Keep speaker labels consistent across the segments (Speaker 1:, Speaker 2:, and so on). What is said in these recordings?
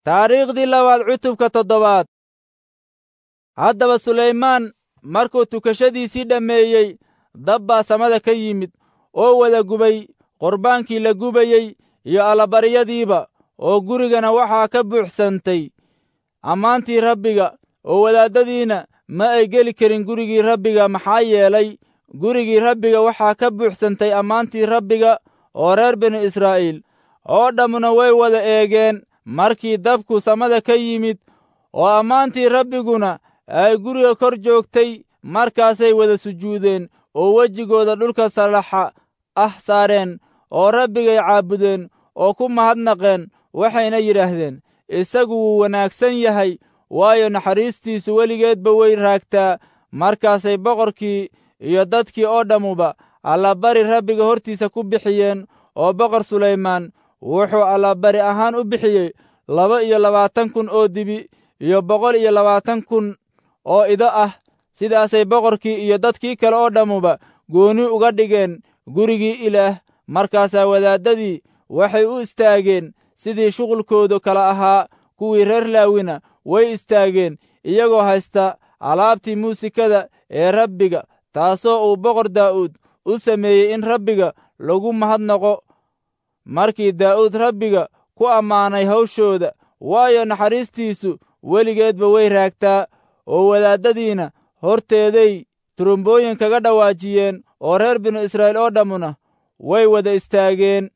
Speaker 1: taariikhdii labaad cutubka toddobaad haddaba sulaymaan markuu tukashadiisii dhammeeyey dab baa samada ka yimid oo wada gubay qurbaankii la gubayey iyo allabaryadiiba oo gurigana waxaa ka buuxsantay ammaantii rabbiga oo wadaaddadiina ma ay geli karin gurigii rabbiga maxaa yeelay gurigii rabbiga waxaa ka buuxsantay ammaantii rabbiga oo reer binu israa'iil oo dhammuna way wada eegeen markii dabku samada ka yimid oo ammaantii rabbiguna ay guriga kor joogtay markaasay wada sujuudeen oo wejigooda dhulka salaxa ah saareen oo rabbigay caabudeen oo ku mahadnaqeen waxayna yidhaahdeen isagu wuu wanaagsan yahay waayo naxariistiisu weligeedba way raagtaa markaasay boqorkii iyo dadkii oo dhammuba allabari rabbiga hortiisa ku bixiyeen oo boqor sulaymaan wuxuu allabari ahaan u bixiyey laba iyo labaatan kun oo dibi iyo boqol iyo labaatan kun oo ido ah sidaasay boqorkii iyo dadkii kale oo dhammuba gooni uga dhigeen gurigii ilaah markaasaa wadaaddadii waxay u istaageen sidii shuqulkoodu kala ahaa kuwii reer laawina way istaageen iyagoo haysta alaabtii muusikada ee rabbiga taasoo uu boqor daa'uud u sameeyey in rabbiga lagu mahadnaqo markii daa'uud rabbiga ku ammaanay hawshooda waayo naxariistiisu weligeedba way raagtaa oo wadaaddadiina horteeday turumbooyin kaga dhawaajiyeen oo reer binu israa'iil oo dhammuna way wada istaageen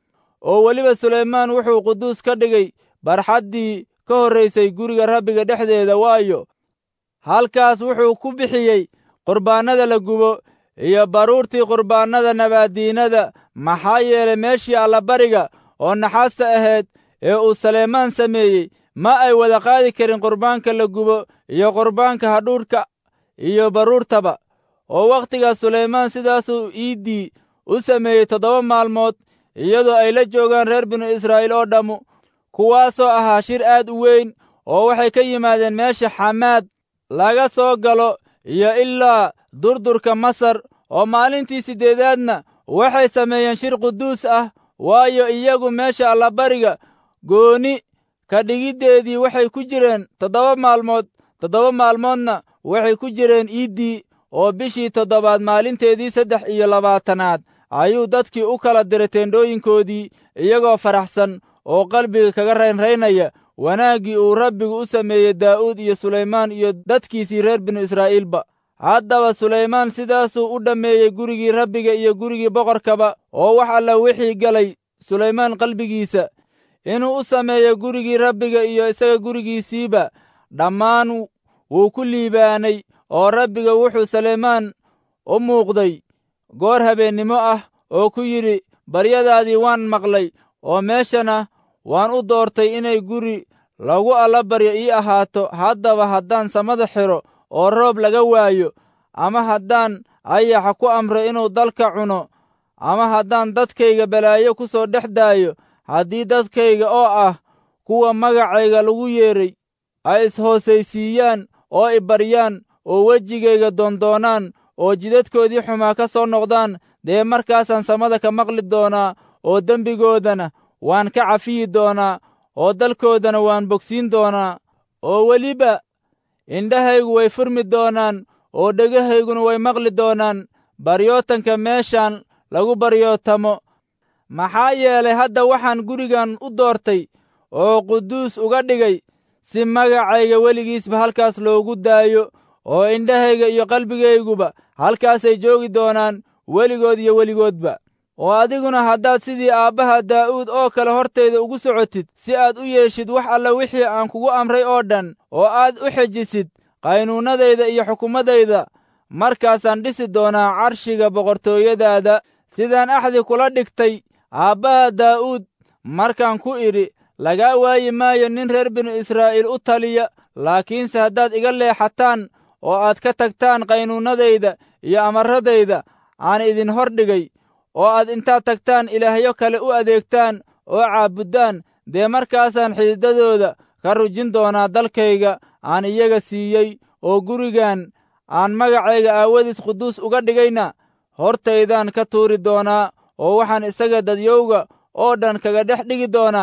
Speaker 1: oo weliba sulaymaan wuxuu quduus ka dhigay barxaddii ka horraysay guriga rabbiga dhexdeeda waayo halkaas wuxuu ku bixiyey qurbaannada la gubo iyo baruurtii qurbaannada nabaaddiinada maxaa yeelay meeshii allabariga oo naxaasta ahayd ee uu saleymaan sameeyey ma ay wada qaadi karin qurbaanka la gubo iyo qurbaanka hadhuudhka iyo baruurtaba oo wakhtigaas sulaymaan sidaasuu iiddii u sameeyey toddoba maalmood iyadoo ay la joogaan reer binu israa'iil oo dhammu kuwaasoo ahaa shir aad u weyn oo waxay ka yimaadeen meesha xamaad laga soo galo iyo ilaa durdurka masar oo maalintii siddeedaadna waxay sameeyeen shir quduus ah waayo iyagu meesha allabariga gooni ka dhigiddeedii waxay ku jireen toddoba maalmood toddoba maalmoodna waxay ku jireen iiddii oo bishii toddobaad maalinteedii saddex iyo labaatanaad ayuu dadkii u kala diray teendhooyinkoodii iyagoo faraxsan oo qalbiga kaga raynraynaya wanaaggii uu rabbigu u sameeyey daa'uud iyo sulaymaan iyo dadkiisii reer binu israa'iilba haddaba sulaymaan sidaasuu u dhammeeyey gurigii rabbiga iyo gurigii boqorkaba oo wax alla wixii galay sulaymaan qalbigiisa inuu u sameeyo gurigii rabbiga iyo isaga gurigiisiiba dhammaan wuu ku liibaanay oo rabbiga wuxuu sulaymaan u muuqday goor habeennimo ah oo ku yidhi baryadaadii waan maqlay oo meeshana waan u doortay inay guri lagu allabaryo ii ahaato haddaba haddaan samada xidho oo roob laga waayo ama haddaan ayaxa ku amro inuu dalka cuno ama haddaan dadkayga balaayo ku soo dhex daayo haddii dadkayga oo ah kuwa magacayga lagu yeedhay ay is-hoosaysiiyaan oo i baryaan oo wejigayga doondoonaan oo jidadkoodii xumaa ka soo noqdaan dee markaasaan samada ka maqli doonaa oo dembigoodana waan ka cafiyi doonaa oo dalkoodana waan bogsiin doonaa oo weliba indhahaygu way furmi doonaan oo dhegahayguna way maqli doonaan baryootanka meeshaan lagu baryootamo maxaa yeelay hadda waxaan gurigan u doortay oo quduus uga dhigay si magacayga weligiisba halkaas loogu daayo oo indhahayga iyo qalbigayguba halkaasay joogi doonaan weligood iyo weligoodba oo adiguna haddaad sidii aabbaha daa'uud oo kale hortayda ugu socotid si aad u yeeshid wax alla wixii aan kugu amray oo dhan oo aad u xejisid qaynuunnadayda iyo xukumadayda markaasaan dhisi doonaa carshiga boqortooyadaada sidaan axdi kula dhigtay aabbaha daa'uud markaan ku idhi lagaa waayi maayo nin reer binu israa'iil u taliya laakiinse haddaad iga leexataan oo aad ka tagtaan qaynuunnadayda iyo amarradayda aan idin hor dhigay oo aad intaad tagtaan ilaahyo kale u adeegtaan oo caabuddaan dee markaasaan xididadooda ka rujin doonaa dalkayga aan iyaga siiyey oo gurigan aan magacayga aawadiis quduus uga dhigayna hortaydaan ka tuuri doonaa oo waxaan isaga dadyowga oo dhan kaga dhex dhigi doonaa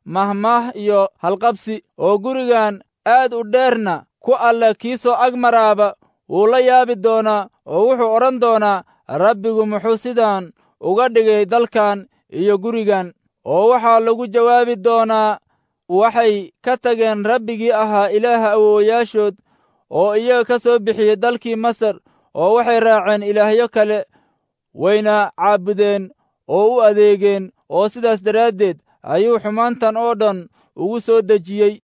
Speaker 1: mahmaah iyo halqabsi oo gurigan aad u dheerna ku alle kii soo ag maraaba wuu la yaabi doonaa oo wuxuu odhan doonaa rabbigu muxuu sidaan uga dhigay dalkan iyo gurigan oo waxaa lagu jawaabi doonaa waxay ka tageen rabbigii ahaa ilaaha awoowayaashood oo iyaga ka soo bixiyey dalkii masar oo waxay raaceen ilaahyo kale wayna caabudeen oo u adeegeen oo sidaas daraaddeed ayuu xumaantan oo dhan ugu soo dejiyey